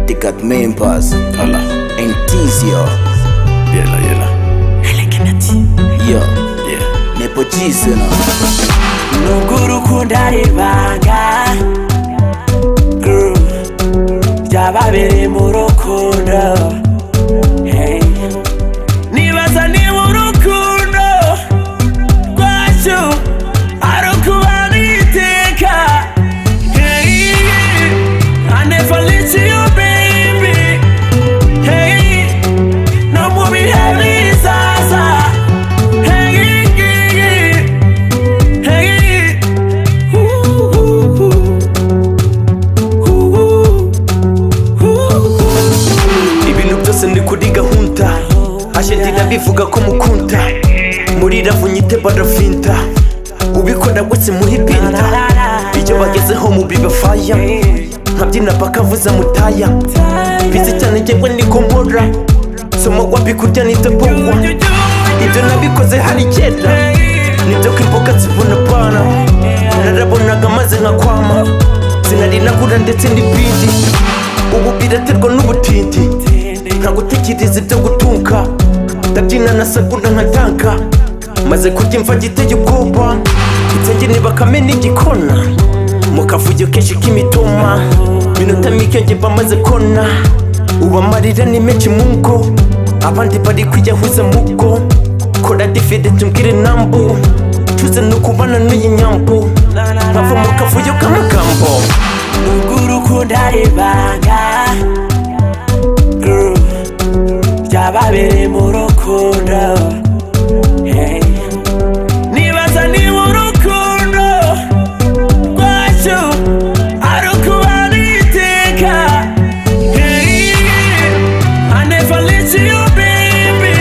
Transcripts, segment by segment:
dikkat members Voilà. entizio Yela, yela. yo Yeah. nepochiseno nuko urukundo ari ibanga Groove. byababereye mu rukundo Hey. nibaza niba urukundo rwacu ari ukubana iteka Hey. I never let you, baby. Hey. no mu bihe bizaza Hey, hey, ooh, ooh, ooh, ooh. ibintu byose ndi kuri gahunda ashengenda bivuga ko mukunda muri ravunyite baravinda ubikora wese muhe pinda ibyo bagezeho mubibafaya nkabyina bakavuza mutaya bizi cyane njyewe niko nkora somo wabikurya nitapowa ibyo nabikoze hari kera nibyo ko imboga zibona pana narabonaga maze nkakwama sinari nagura ndetse n'ibindi ubu biraterwa n'ubutindi nta gutekereza ibyo gutunga ndabyina na sakura nkatanka maze kurya imva giteye ubwoba insenge ntibakame n'igikona mu kavuyo kenshi k'imitoma minota mike njye bamaze kona ubu amarira ni menshi mu ngo abandi bari kwiyahuza mu bwo kora difide tumbwire nambu tuze ni ukubana n'uyi nyambu nkava mu kavuyo k'amagambo nubwo urukundo ari ibanga Groove. byababereye mu rukundo Hey. nibaza niba urukundo rwacu ari ukubana iteka Hey. I never let you, baby.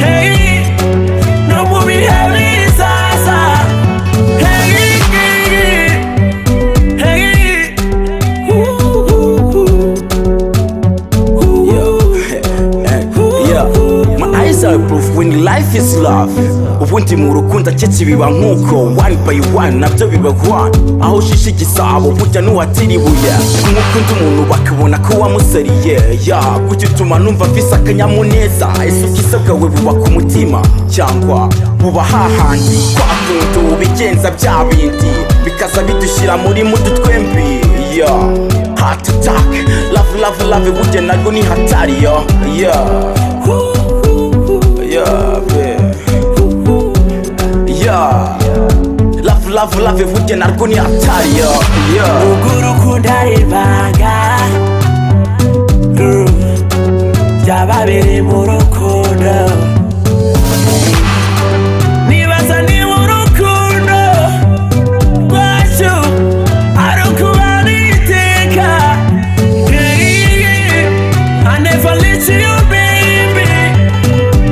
Hey. no mu bihe bizaza Hey, Hey, yeah my eyes are proof when life is love ubundi mu rukundo aketse biba nk'uko one by one nabyo biba one aho ushishe igisabo burya n'uwatira ibuye kumukunda umuntu bakabona ko wamusariye ya kujya utuma numva mvise akanyamuneza ese ubwiza bwawe bubaka umutima cyangwa buba hahandi kwa kuntu bigenza bya bindi bikaza bidushyira muri mudu twembi yeah heart attack love love love burya narwo ni hatari yo yeah Yeah, babe. Yeah. Love, love, love, vujye narwo ni hatari yo Yeah. ubwo urukundo ari ibanga Groove. byababereye mu rukundo nibaza niba urukundo rwacu ari ukubana iteka Hey, I never let you, baby.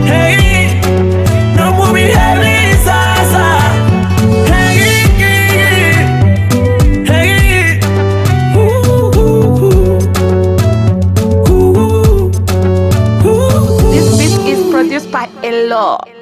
Hey, no mu bihe bizaza Hey, Hey, ooh, ooh, ooh, ooh, ooh. This beat is produced by Elo.